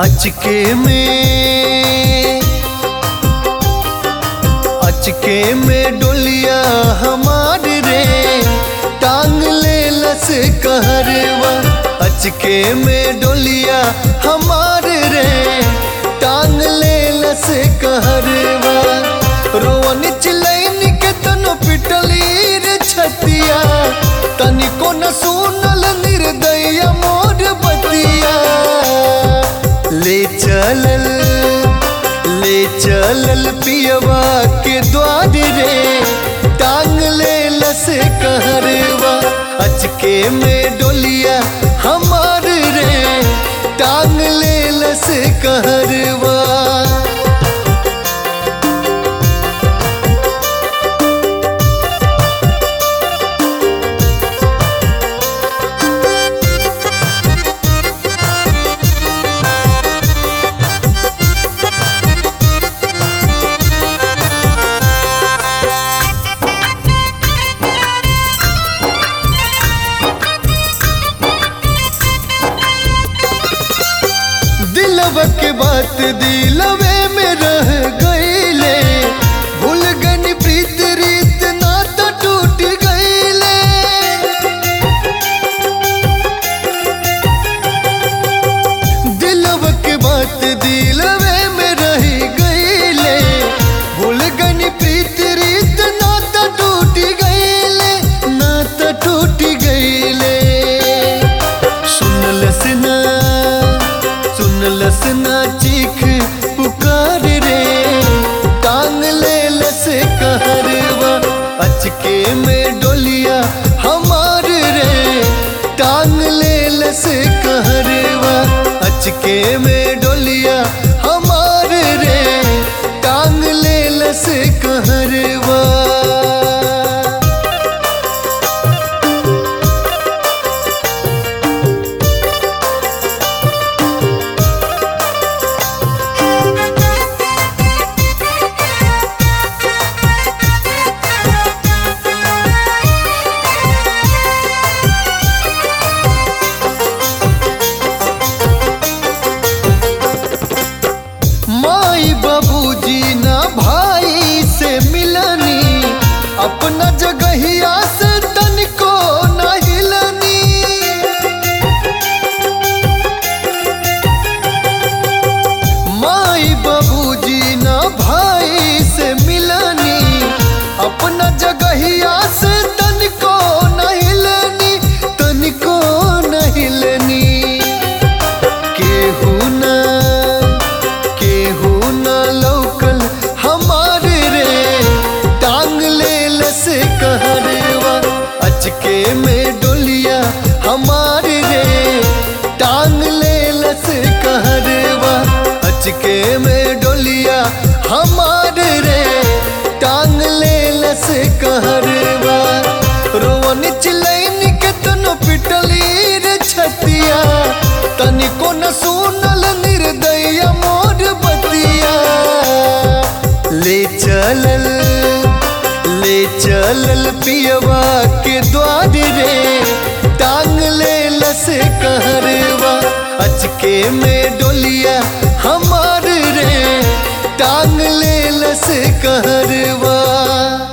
अचके में अचके में डोलिया हमार रे टांग ले लस कहरवा अचके में डोलिया हमार रे टांग ले लस कहरवा रोवन चिलैन के तनो पिटली रे छतिया तनिको न सुनल निर्दय मोर बतिया ले चलल ले चलल पियवा के द्वार रे टांग ले लस कहरवा अचके में डोलिया हमार रे टांग ले लस कहरवा दिलवा के बात दिलवे में रह गईले भूल गनी प्रीत रीत नाता टूट गईले दिलवा के बात दिलवे में रह गईले भूल गनी प्रीत रीत नाता टूट गईले नाता टूट गईले सुनलस ना सुनलस ना चीख पुकार रे टांग ले लस कहरवा अचके में डोलिया हमार रे टांग ले लस कहरवा अचके में डोलिया हमार रे टांग ले लस कहरवा माई बाबूजी ना भाई से मिलनी अपना जगहिया से तनिको न हिलनी माई बाबूजी ना भाई से मिलनी अपना जगहिया से तनिको न हिलनी तनिको न हिलनी केहू ना केहू न लौकल हमार रे टांग ले लस कहरवा अचके में डोलिया हमार रे टांग ले लस कहरवा अचके में डोलिया हमार रे टांग ले लस कहरवा रोवन चिलैन के तनो पिटली रे छतिया तनिको न सुनल निर्दय मोर बतिया ले चलल ले चलल पियवा के द्वार रे टांग ले लस कहरवा अचके में डोलिया हमार रे टांग ले लस कहरवा